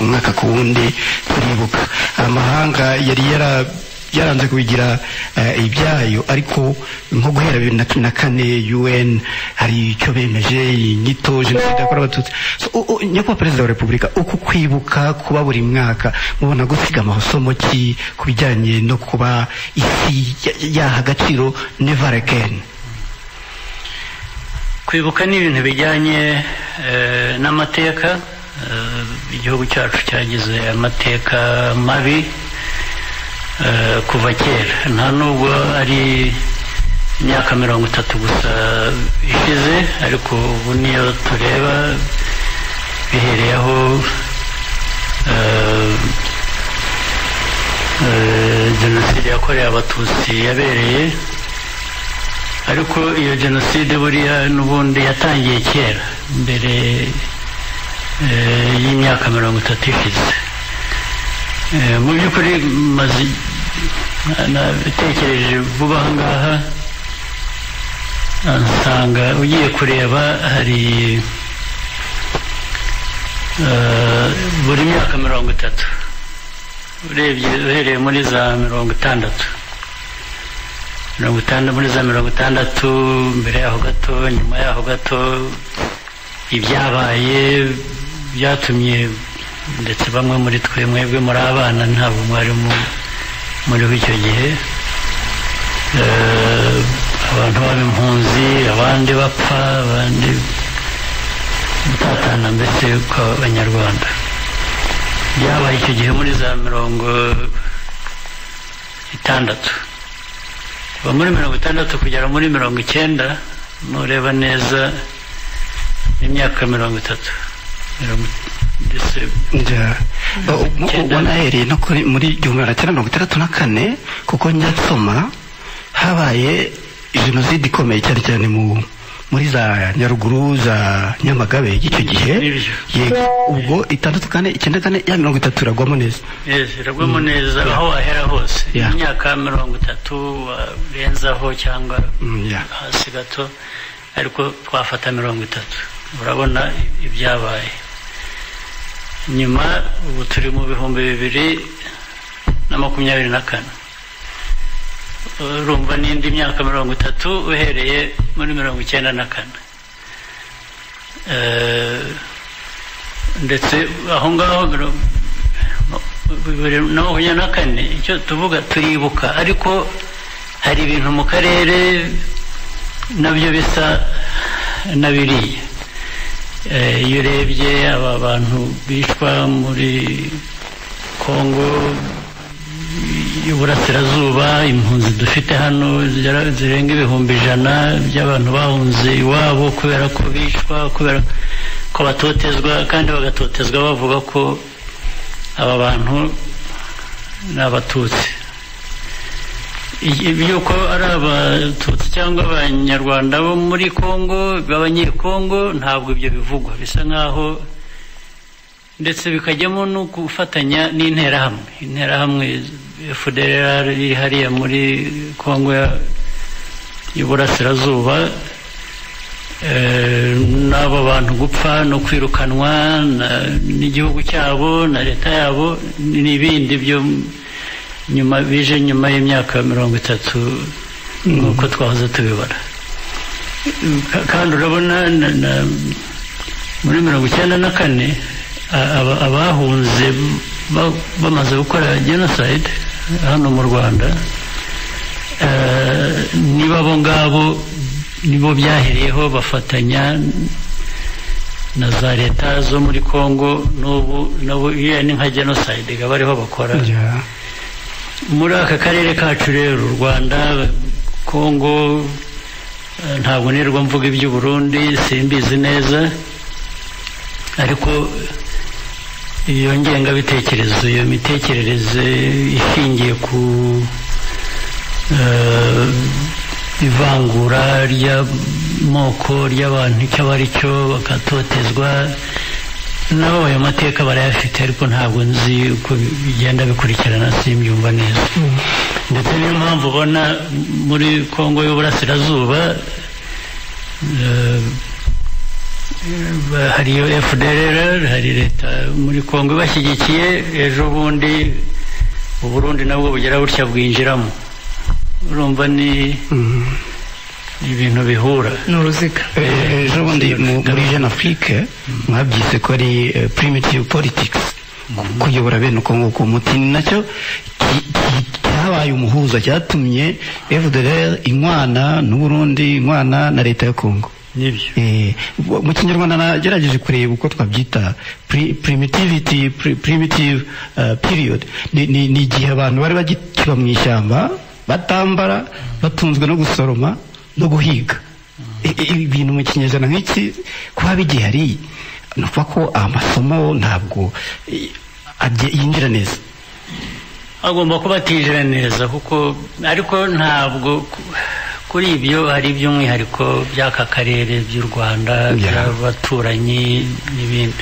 mwaka ku wundi turibuka amahanga yari yara byaranze kubigira ibyayo ariko nko guhera bibiri na cumi na kane un hari icyo bemeje inyito jenoside yakorewe abatutsi nyakubahwa perezida wa repubulika uku kwibuka kuba buri mwaka mubona gusiga amasomo ki ku bijyanye no kuba isi yaha agaciro never again kwibuka ni ibintu bijyanye n'amateka igihugu cyacu cyagize amateka mabi kuva kera nta nubwo ari imyaka mirongo itatu gusa ishize ariko ubu niyo tureba bihereye aho jenoside yakorewe abatutsi yabereye ariko iyo jenoside buriya n'ubundi yatangiye kera mbere y'imyaka mirongo itatu ishize mu by'ukuri maze natekereje vuba aha ngaha nsanga ugiye kureba hari buri myaka mirongo itatu urebye uhereye muri za mirongo itandatu mirongo itandatu muri za mirongo itandatu mbere yaho gato nyuma yaho gato ibyabaye byatumye ndetse bamwe muri twe mwebwe muri abana ntabwo mwari muriho icyo gihe abantu baba impunzi abandi bapfa abandi gutatana mbese kw'abanyarwanda byabaye icyo gihe muri za mirongo itandatu kuva muri mirongo itandatu kugera muri mirongo icyenda nureba neza imyaka mirongo itatu wanahereye no muri igihumbi magana cyenda mirongo itandatu na kane kuko njya nsoma habaye jenoside ikomeye cyane cyane muri za nyaruguru za nyamagabe y'icyo gihe yego ubwo itandatu kane icyenda kane ya mirongo itatu iragwamo neza iragwamo neza aho wahera hose imyaka mirongo itatu warenzaho cyangwa hasi gato ariko twafata mirongo itatu urabona ibyabaye nyuma ubu turi mu bihumbi bibiri na makumyabiri na kane urumva n'indi myaka mirongo itatu uhereye muri mirongo icyenda na kane ndetse aho ngaho bibiri na makumyabiri na kane icyo tuvuga turibuka ariko hari ibintu mu karere nabyo bisa n'abiriya iyo urebye aba bantu bicwa muri kongo y'uburasirazuba impunzi dufite hano zirenga ibihumbi ijana by'abantu bahunze iwabo kubera ko bicwa kubera ko batotezwa kandi bagatotezwa bavuga ko aba bantu ni abatutsi yuko ari abatutsi cyangwa abanyarwanda bo muri congo b'abanyekongo ntabwo ibyo bivugwa bisa nkaho ndetse bikajyamo no gufatanya n'interahamwe interahamwe fdr iri hariya muri congo y'uburasirazuba n'abo bantu gupfa no kwirukanwa n'igihugu cyabo na leta yabo n'ibindi byo nyuma bije nyuma y'imyaka mirongo itatu nk'uko twahoze tubibona kandi urabona muri mirongo icyenda na kane abahunze bamaze gukora jenoside hano mu rwanda niba abo ngabo nibo byahereyeho bafatanya na za leta zo muri congo n'ubu nabo iyo ni nka jenoside bariho bakora muri aka karere kacu rero u rwanda kongo ntabwo nirwa mvuga iby'uburundi simbizi neza ariko iyo ngengabitekerezo iyo mitekerereze ishingiye ku ivangura ry'amoko ry'abantu icyo ari cyo bakatotezwa nabo ayo mateka barayafite ariko ntabwo nzi uko bigenda bikurikirana simbyumva neza ndetse niyo mpamvu ubona muri congo y'uburasirazuba hari iyo FDLR hari leta muri Kongo ibashyigikiye ejo bundi uburundi nabwo bugira butya bwinjiramo urumva ni ibintu bihura ni uruziga ejo bundi muri jeune afrique mwabyise ko ari primitive politics kuyobora bene uko nguko umuti ni nacyo cyabaye umuhuza cyatumye fdr inkwana n'uburundi inkwana na leta ya kongo nibyo mu kinyarwanda nagerageje kureba uko twabyita primitivity primitive period ni igihe abantu bari bagikiba mu ishyamba batambara batunzwe no gusoroma no guhiga ibintu mu kinyejana nk'iki kuba bigihari ni ukuvuga ko amasomo ntabwo yinjira neza agomba kuba atijira neza kuko ariko ntabwo kuri ibyo hari iby'umwihariko by'aka karere by'u rwanda by'abaturanyi n'ibindi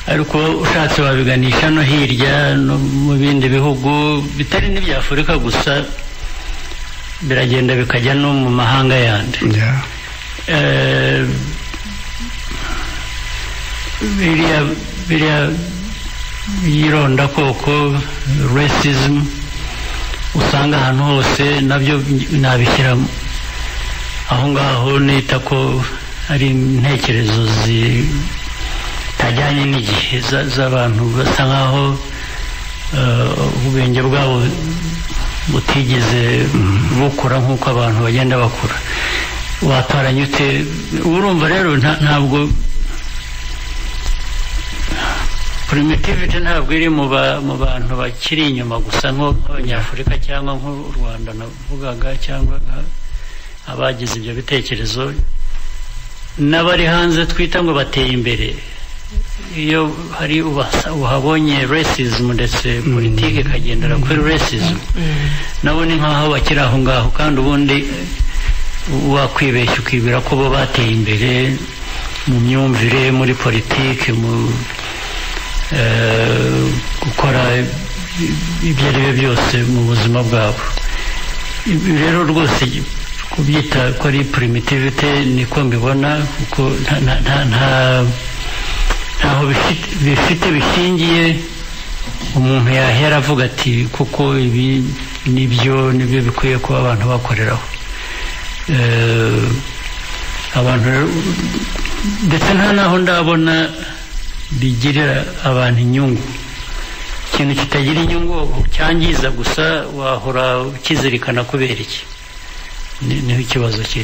ariko ushatse wabiganisha no hirya no mu bindi bihugu bitari n'ibya afurika gusa biragenda bikajya no mu mahanga yandi biriya biriya yironda koko resizimu usanga ahantu hose nabyo nabishyiramo aho ngaho nita ko ari intekerezo zitajyanye n'igihe z'abantu basa nkaho ubwenge bwabo butigeze bukura nk'uko abantu bagenda bakura watoranya ute urumva rero ntabwo primitivity ntabwo iri mu bantu bakiri inyuma gusa nk'abanyafurika cyangwa nk'u rwanda navugaga cyangwa abagize ibyo bitekerezo n'abari hanze twita ngo bateye imbere iyo hari uhabonye resizimu ndetse politiki ikagendera kuri resizimu nabo ni nk'aho bakiri aho ngaho kandi ubundi wakwibeshya ukibwira ko bo bateye imbere mu myumvire muri politiki mu gukora ibyo ari byo byose mu buzima bwabo rero rwose kubyita ko ari primitivite niko mbibona kuko ntaho bifite bishingiye umuntu yahera avuga ati kuko ibi nibyo nibyo bikwiye kuba abantu bakoreraho abantu ndetse nta n'aho ndabona bigirira abantu inyungu ikintu kitagira inyungu cyangiza gusa wahora ukizirikana kubera iki niho ikibazo kiri